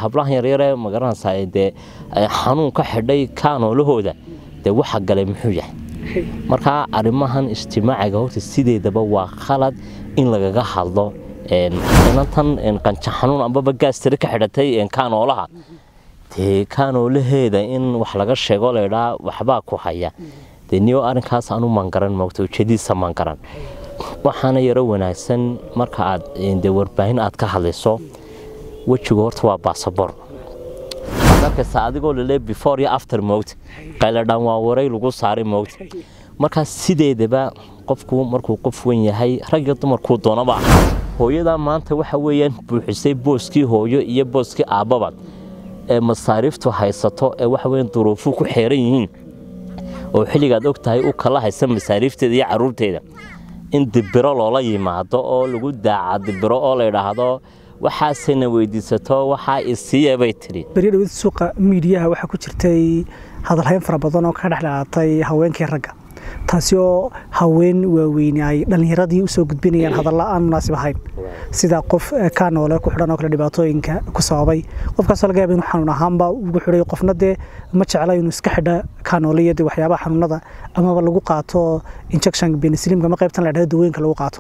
hablahan yaryare magaranaysaa dee xanuun ka xidhay kaanoolahooda dee waxa galay muxuu yahay markaa arrimahan ijtimaaciga horta sideedaba waa khalad in lagaga hadlo inantan qanja xanuun ambaba gaastiri ka xidhatay kaanoolaha dee kaanoolaheeda in wax laga sheego laydhaa waxbaa ku haya dee niyo arrinkaas anu mangaran moogta ujeediisa mangaran waxaana yaro wanaagsan marka aad dee warbaahin aad ka hadlayso wejigu horta waa baasabor waxaad arkaysaa adigoo lale before iyo after moogta qayladhaan waa waray lagu saaray moogta markaas sideedaba qofku markuu qof wen yahay rag iyo dumarkuu doonaba ahaa hooyadaa maanta waxa weeyaan buuxisay booskii hooyo iyo booskii aabbaba ee masaariiftu haysato ee waxa weeyaan duruufuu ku xeeran yihiin oo xilligaad og tahay u kala haysa masaariifteeda iyo caruurteeda in dibiro loola yimaado oo lagu daaca dibiro oo la yidhaahdo waxaasena weydiisato waxaa isiiya bay tidhi beryadhawid suuqa miidiyaha waxaa ku jirtay hadalhayn fara badan oo ka dhex dhalatay haweenkii ragga taasi oo haween waaweyne ay dhallinyaradii usoo gudbinayaan hadalla aan munaasib ahayn sida qof kaa noole ku xidhan oo kale dhibaatooyinka ku sababay qofkaasoo laga yaaba inuu xanuun ahaanba ugu xidhay qofna dee ma jecla inuu iska xidha kaa noole iyo dee waxyaabaha xanuunada amaba lagu qaato injection benislimka ma qaybtan la dhahdo dawooyinka lagu qaato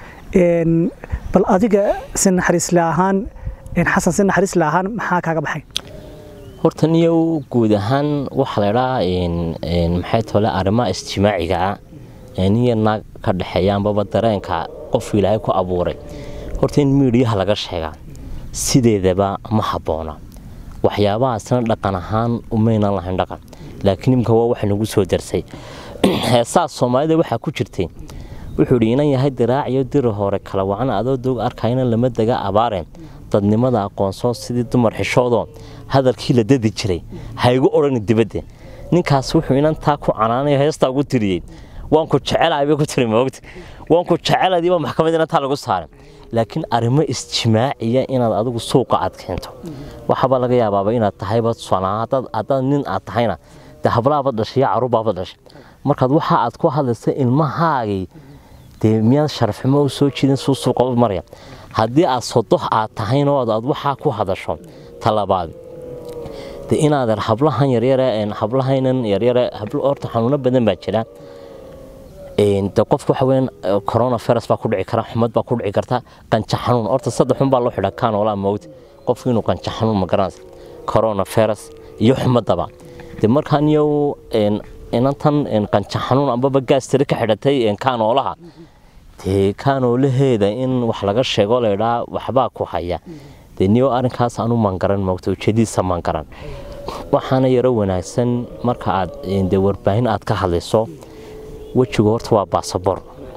bal adiga si naxariisle ahaan xasan si naxariisle ahaan maxaa kaaga baxay horta niyow guud ahaan waxaa laydhaa maxay tole arrimaha ijtimaaciga ah niyo naag ka dhexeeya ambaba dareenka qof ilaahay ku abuuray horta in miidhiyaha laga sheegaa sideedaba ma habboona waxyaabahaasna dhaqan ahaan umaynan lahayn dhaqan laakiin imka waa waxa nagu soo darsay heesaa soomaalida waxaa ku jirtay wuxuu idhi inan yahay diraac iyo diri hore kala wacan adoo doog arkayna lama dega abaareen dadnimada aqoonsoo sidii dumar xishoodoo hadalkii la dadi jiray haygu odhani dibadda ninkaas wuxuu inantaa ku canaanayo heestaa ugu tiriyey waanku jecelahay bay ku tiri moogta waanku jeceladiiba maxkamad inantaa lagu saaray laakiin arrimo isjimaaciya inaad adigu suuqa aad keento waxaaba laga yaabaaba inaad tahayba haddaad nin aad tahayna dee hablaaba dhashay iyo caruurbaaba dhashay markaad waxa aad ku hadlaysa ilmahaagii dee miyaad sharafxumo u soo jiidin suu suuqa u maraya haddii aad sodoh aad tahayno aad waxaa ku hadasho talabaad de inaad hablahan yaryare hablahaynan yaryare horta xanuuno badan baa jira de qofka waxa weeyaan corona virus baa ku dhici kara xumad baa ku dhici karta qanja xanuun horta saddex xun baa loo xidhaa kaanoolaa mowt qofku inuu qanja xanuun ma garanaysa corona virus iyo xumadaba de markaan yow inantan qanja xanuun ambaba gaastiri ka xidhatay kaanoolaha dee kaanoolaheeda in wax laga sheego laydhaa waxbaa ku haya dee niyo arrinkaas anu mangaran moogta ujeediisa mangaran waxaana yaro wanaagsan marka aad dee warbaahin aad ka hadlayso wejigu horta waa baasabor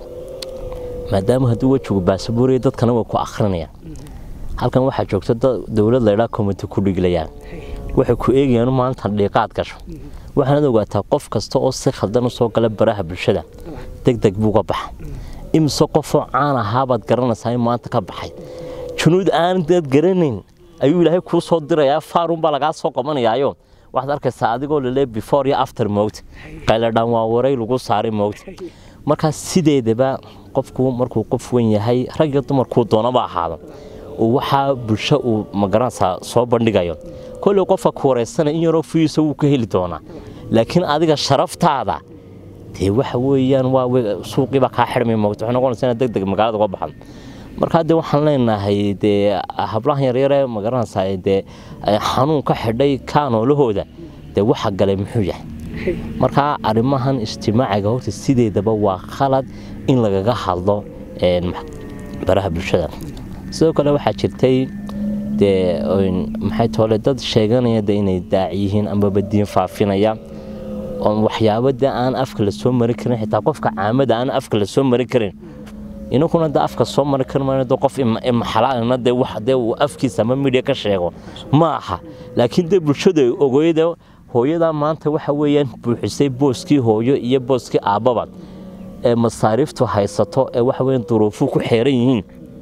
maadaama hadduu wejigu baasabooraya dadkana way ku akhrinayaan halkan waxaa joogta dowlad laydhaa komiti ku dhiglayaan waxay ku eegayaan maanta dhiiqaad gasho waxaanaad ogaataa qof kasta oo si khaldan u soo gala baraha bulshada deg deg buuga baxa imise qofoo caan ahaabaad garanaysaa in maanta ka baxay junuud aandaad garanayn ayuu ilaahay kuu soo dirayaa faarunbaa lagaa soo qabanayaayo waxaad arkaysaa adigoo lale before iyo after moogta qayladhaan waa waray lagu saaray moogta markaas sideedaba qofku markuu qof wen yahay rag iyo dumarkuu doonaba ahaado uu waxaa bulsho uu magaranaysaa soo bandhigayo kolley qofka ku wareysana in yaroo fuyiisa wuu ka heli doonaa laakiin adiga sharaftaada dee waxa weeyaan waa suuqiibaa kaa xidhmay moogta waxay noqonaysaa inaad deg deg magaalada uga baxdo markaa dee waxaan leenahay dee hablahan yaryare magaranaysaa dee xanuun ka xidhay kaanoolahooda dee waxa galay muxuu yahay markaa arrimahan ijtimaaciga horta sideedaba waa khalad in lagaga hadlo baraha bulshada sidoo kale waxaa jirtay dee maxay toole dad sheeganaya de inay daaci yihiin amaba diin faafinaya oon waxyaabo de aan afka la soo mari karin xitaa qofka caamada aan afka la soo mari karin inakuna de afka soo mari kari mayno de qof maxalaalina de wax dee uu afkiisa ama midhiya ka sheego ma aha laakiin dee bulshadu ay ogoyda hooyadaa maanta waxa weeyaan buuxisay booskii hooyo iyo booskii aabbaba ee masaariiftu haysato ee waxa weeyaan duruufuu ku xeeran yihiin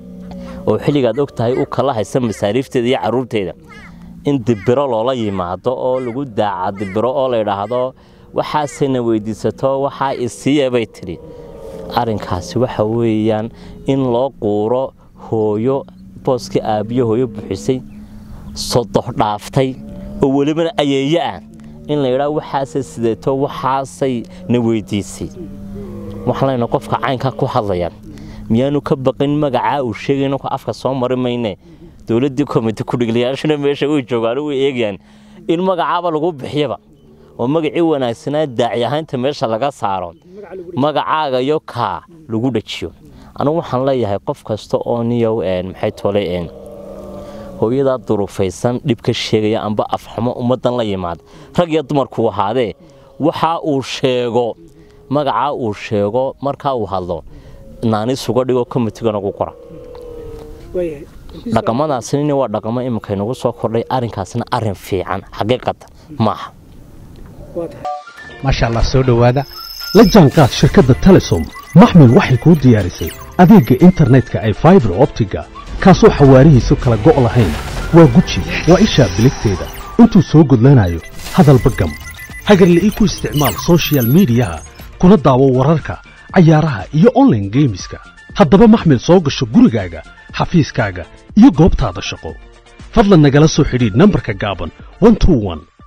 oo xilligaad og tahay u kala haysa masaariifteeda iyo caruurteeda in dibiro loola yimaado oo lagu daaca dibiro oo la yidhaahdo waxaasena weydiisato waxaa isiiya bay tidhi arrinkaasi waxa weeyaan in loo quuro hooyo booskii aabbiyo hooyo buuxisay sodox dhaaftay oo welibana ayeeye ah in la yidhaa waxaasay sideeto waxaasay na weydiisay waxaan leenahay qofka caynka ku hadlaya miyaanu ka baqin magacaa uu sheegayno ku afka soo mari mayne dowladdii komite kudhigliyaashuna meesha way joogaan way eegayaan in magacaaba lagu bixiyaba oo magacii wanaagsanaa daaci ahaynta meesha laga saaro magacaaga iyo kaa lagu dhajiyo anugu waxaan leeyahay qof kasta oo niyow maxay tole hooyadaa durufaysan dhib ka sheegaya amba afxumo ummaddan la yimaada rag iyo dumarkuu ahaadee waxa uu sheego magacaa uu sheego markaa uu hadlo naanis uga dhigo komitigana ku qora dhaqamadaasina waa dhaqamo iminka inagu soo kordhay arrinkaasna arrin fiican xaqiiqatan maaha maasha allah soo dhowaada la jaanqaad shirkadda telesom maxmil waxay kuu diyaarisay adeegga internetka ay faibar optiga kaasoo xawaarihiisu kala go' lahayn waa guji waa ishaa biligteeda intuu soo gudlanayo hadalba gam hagarla'ii ku isticmaal sochial midiyaha kuna daawo wararka cayaaraha iyo onlaine geemiska haddaba maxmil soo gasho gurigaaga xafiiskaaga iyo goobtaada shaqo fadlan nagala soo xidhiidh nambarka gaaban